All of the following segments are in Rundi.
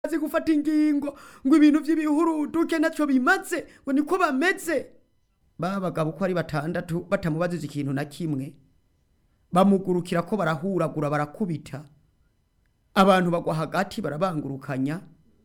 azi gufata ingingo ngo ibintu by'ibihuruduke ntacyo bimaze ngo niko bameze ba bagabo uko ari batandatu batamubajije ikintu na kimwe bamugurukira ko barahuragura barakubita abantu bagwa hagati barabangurukanya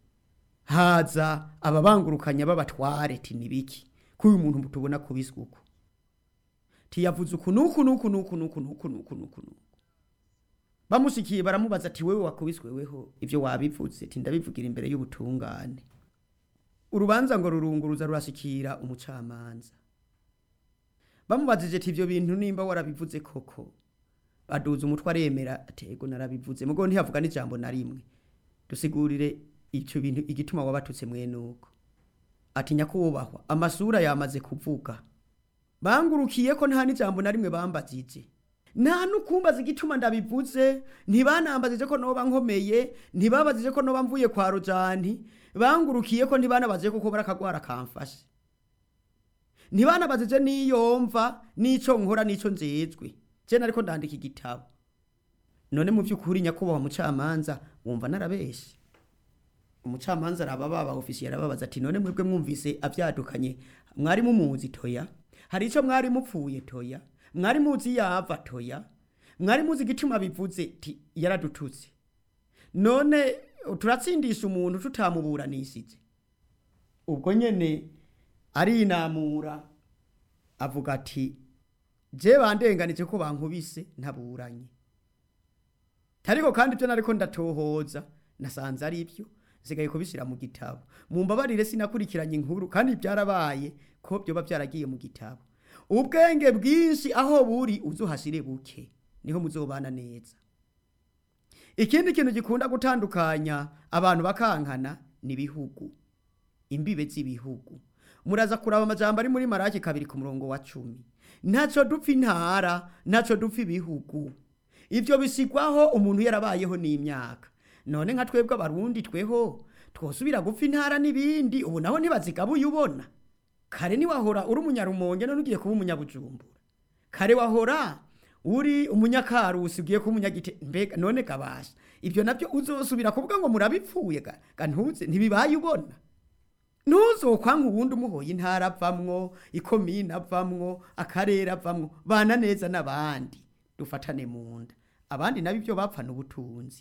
haza ababangurukanya b'abatware ti nibiki ko uyu muntu tubona kubiswe uko tiyavuze uku nuku nuku nuku nuku nuku nuku nuku nuku bamushikiye baramubaza ati wewe wakubiswe weho ivyo wabivuze ti ndabivugira imbere y'ubutungane urubanza ngo rurunguruza rurashikira umucamanza bamubajije ati ivyo bintu nimba warabivuze koko aduza umutwe aremera atego narabivuze mugo ntiyavuga n'ijambo na rimwe dusigurire ico bintu igituma wabatutse mwene uko ati nyakubahwa amasura yamaze kuvuga bangurukiye ko nta n'ijambo na rimwe bambajije nta nukumbaza igituma ndabivuze ntibanambajije ko noba nkomeye ntibabajije ko noba mvuye kwa rojani bangurukiye ko ntibanabajije ko kobara akagwara kamfashe ntibanabajije n'iyo mva n'ico nkora n'ico njejwe je nariko ndandika igitabo none mu by'ukuri nyakubahwa mucamanza wumva narabeshe umucamanza araba baba ofisiye arababaza ati none mwebwe mwumvise avyadukanye mwari mumuzi toya hari ico mwari mupfuye toya mwari muzi yava toya mwari muzi igituma bivuze ti yaradututse none turatsindisha umuntu tutamuburanishije ubwo nyene arinamura avuga ati je bandenganije ko bankubise ntaburanye tariko kandi ibyo nariko ndatohoza nasanze ari byo nsigaye kubishyira mu gitabo mumbabarire sinakurikiranye inkuru kandi byarabaye ko byoba byaragiye mu gitabo ubwenge bwinshi aho buri uzuhashire buke niho muzobana neza ikindi kintu gikunda gutandukanya abantu bakankana ni ibihugu imbibe z'ibihugu muraza kuraba amajambo ari muri maraki kabiri ku murongo wa cumi ntaco dupfa intara ntaco dupfa ibihugu ivyo bisigwaho umuntu yarabayeho n'imyaka none nka twebwe abarundi tweho twosubira gupfa intara n'ibindi ubu naho ntibazigabuye ubona kare niwahora uri umunyarumonge none ugiye kuba umunyabujumbura kare wahora uri umunyakarusi ugiye kuba umunyagite mbega none kabasha ibyo nabyo uzosubira kuvuga ngo murabipfuye ga ga ntuze ntibibaye ubona ntuzokwanka ubundi umuhoye intara avamwo ikomine avamwo akarere avamwo bana neza n'abandi dufatane mu nda abandi nabo ibyo bapfana ubutunzi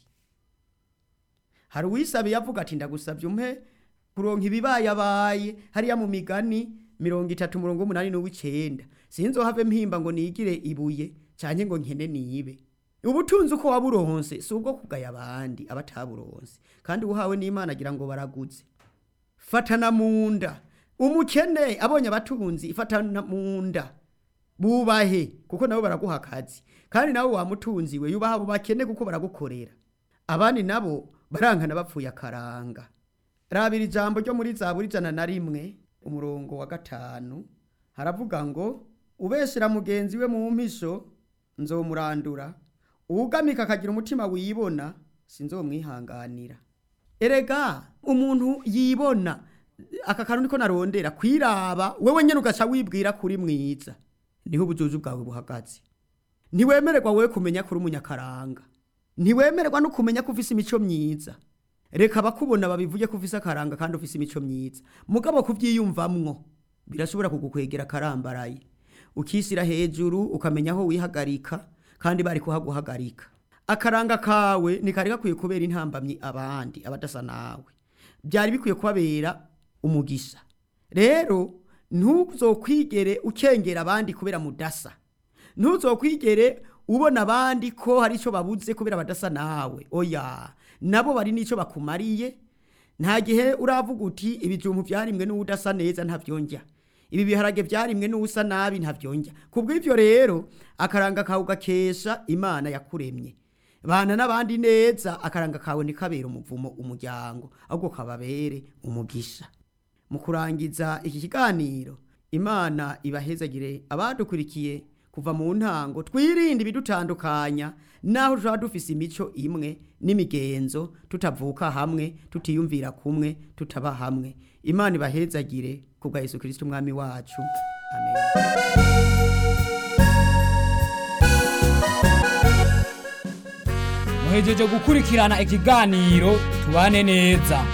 hari uwisabiye avuga ati ndagusabye umpe kuronka ibibayabaye hariya mu migani mirongo itatu murongo umunani n'uw'icenda sinzohave mpimba ngo nigire ibuye canke ngo nkene nibe ubutunzi uko waburonse si ubwo kugaya abandi abataburonse kandi uhawe n'imana agira ngo baraguze fatana mu nda umukene abonye abatunzi fatana mu nda bubahe kuko nabo baraguha akazi kandi nawe wamutunzi we yubaha abo bakene kuko baragukorera abandi nabo barankana bapfuye akaranga rabira ijambo ryo muri zaburi ijana na rimwe umurongo wa gatanu haravuga ngo ubeshera mugenzi we mu mpisho nzomurandura uwugamika akagira umutima wibona sinzomwihanganira erega umuntu yibona aka kantu niko narondera kwiraba wewe nyene ugaca wibwira kuri mwiza niho ubujuju bwawe buhagaze ntiwemererwa wewe kumenya kuri umunyakaranga ntiwemererwa no kumenya ko ufise imico myiza reka abakubona babivuge ko ufise akaranga kandi ufise imico myiza mugabo kuvyiyumvamwo birashobora kugukwegera akarambaraye ukisira hejuru ukamenya aho wihagarika kandi bari kuhaguhagarika akaranga kawe ntikari gakwiye kubera intambamyi abandi abadasa nawe byari bikwiye kubabera umugisha rero ntuzokwigere ukengera abandi kubera mudasa ntuzokwigere ubona abandi ko hari icyo babuze kubera badasa nawe oya nabo bari n'icyo bakumariye nta gihe uravuga uti ibijumbu byarimwe n'udasa neza ntabyongera ibi biharage byarimwe n'usa nabi ntabyongera kubw'ibyo rero akaranga kawe ugakesha imana yakuremye bana n'abandi neza akaranga kawe ntikabere umuvumo umuryango ahubwo kababere umugisha mu kurangiza iki kiganiro imana ibahezagire abadukurikiye kuva mu ntango twirinde ibidutandukanya naho tuba dufise imico imwe n'imigenzo tutavuka hamwe tutiyumvira kumwe tutaba hamwe imana ibahezagire ku bwa yesu kirisiti umwami wacu amen muhejeje gukurikirana ikiganiro tubane neza